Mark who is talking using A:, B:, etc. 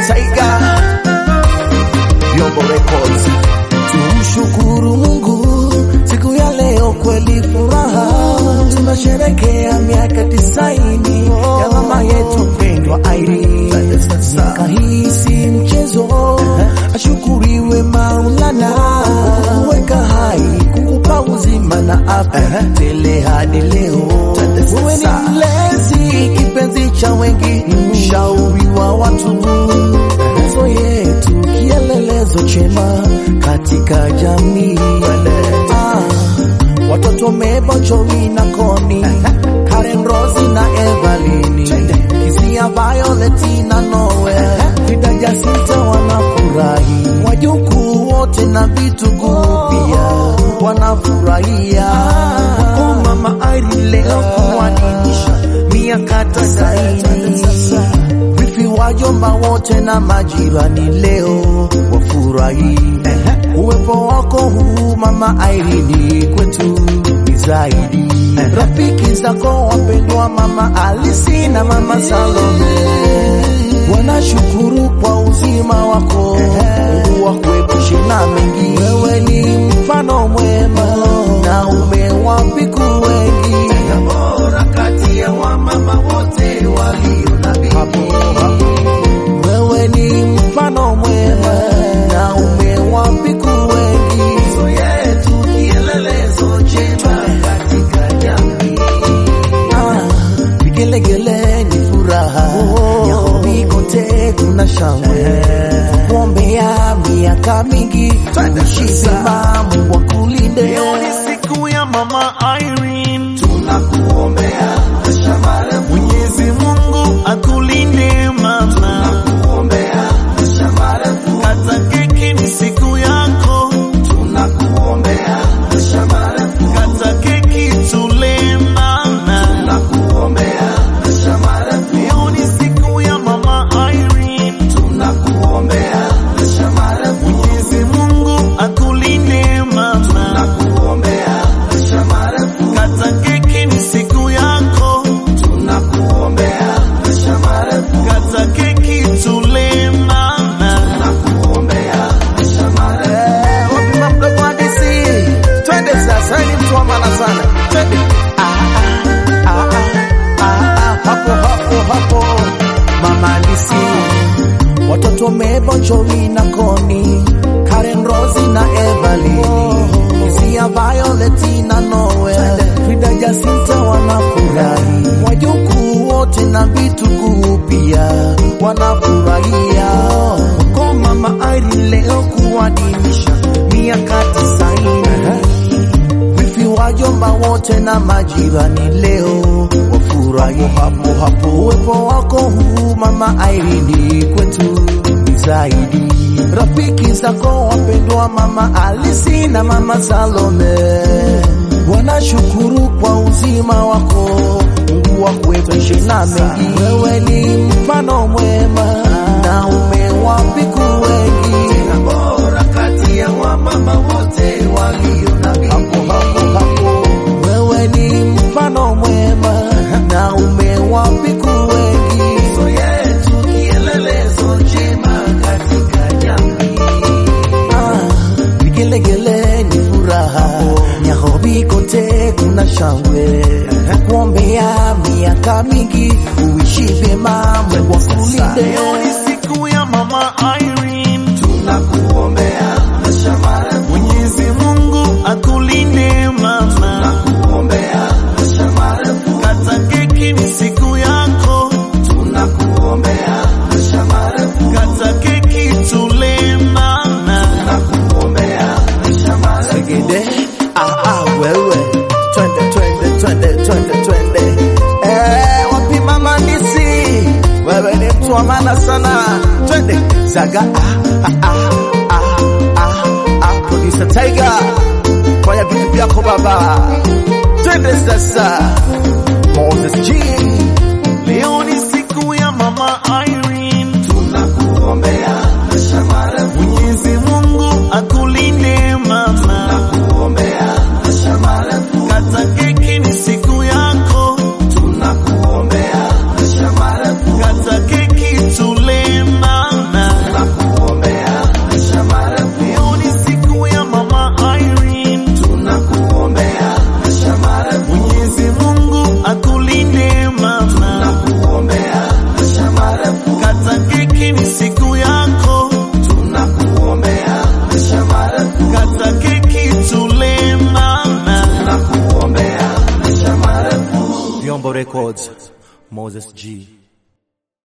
A: Tiger, Vyombo Records.
B: Tumshukuru Mungu siku ya leo, kweli furaha, tunasherekea miaka tisaini ya mama yetu pendwa Irene. Miaka hii si mchezo, ashukuriwe Maulana kuweka hai, kukupa uzima na afya tele hadi leo. Wewe ni mlezi, kipenzi cha wengi, mshauri wa watu nguzo yetu, kielelezo chema katika jamii. Ah, watoto Mebo, Joey na Koni, Karen, Rosi na Evalini, Kizia, Violeti na Noel, Frida, Jacinta wanafurahi, wajukuu wote na vitukuu pia wanafurahia. Oh, mama Irene leo kuadhimisha miaka tisaini wifi wajomba wote na majirani leo wafurahi uwepo wako huu mama Irene kwetu ni zaidi. Rafiki zako wapendwa mama Alisi na mama Salome wanashukuru kwa uzima wako, Mungu wakuepushe na mengi. Wewe ni mfano mwema na umewapiku wengi, bora kati ya wamama wote walio na bidii. Wewe ni mfano mwema na umewapiku wengi, so yetu kielelezo chema katika jamii. Ah, vigelegele ni furaha Nairobi kote kuna shangwe, kuombea miaka mingi uishi vyema, Mungu akulinde.
A: Leo ni siku ya mama Irene,
B: Tunakuombea maisha marefu,
A: Mwenyezi Mungu akulinde mama,
B: kuombea maisha marefu,
A: kata keki ni siku yako,
B: tunakuombea maisha marefu,
A: kata keki tule mama.
B: tunakuombea maisha marefu,
A: Leo ni siku ya mama Irene,
B: tunakuombea maisha marefu,
A: Mwenyezi Mungu akulinde mama,
B: kuombea maisha marefu,
A: kata keki ni siku yako,
B: tunakuombea maisha marefu,
A: kata keki tule mama.
B: kuombea maisha marefu. Wapi mamdogo hadisi? Twende sasa, ni mtu wa maana sana. Twende. Ah, ah, ah, ah, ah, hapo hapo hapo. Mama hadisi. Watoto Mebo, Joey na Koni, Karen, Rosi na Evalini, Kizia, Violeti na Noel, Frida, Jacinta wanafurahi, wajukuu wote na vitukuu pia wanafurahia kwa mama Irene leo kuadhimisha miaka tisaini. Wifi wajomba wote na majirani leo wafurahi hapo hapo. Uwepo wako huu mama Irene kwetu ni zaidi. Rafiki zako wapendwa mama Alisi na mama Salome wanashukuru kwa uzima wako, Mungu wakuepushe na mengi. Wewe ni mfano mwema na umewapiku wengi, tena bora kati ya wamama wote walio na bidii. Hapo hapo hapo, wewe ni mfano mwema na umewapiku wengi, so yetu kielelezo chema katika jamii. Ah, vigelegele ni furaha, Nairobi kote kuna shangwe, kuombea miaka mingi uishi vyema, Mungu akulinde.
A: Leo ni siku ya mama Irene,
B: Tunakuombea maisha marefu,
A: Mwenyezi Mungu akulinde mama,
B: kuombea maisha marefu,
A: kata keki ni siku yako,
B: tunakuombea maisha marefu,
A: kata keki tule mama.
B: kuombea maisha marefu. Segede, ah ah, wewe twende twende twende twende twende. Eh, wapi mama Nisi? Wewe ni mtu wa maana sana. Twende zaga ah ah ah ah ah ah producer Tiger. Fanya vitu vyako baba. Twende sasa. Moses G.
A: Leo ni siku ya mama Irene,
B: Tunakuombea maisha marefu,
A: Mwenyezi Mungu akulinde mama,
B: kuombea maisha marefu,
A: kata keki ni siku yako,
B: tunakuombea maisha marefu.
A: kata keki tule mama.
B: Records, Moses G.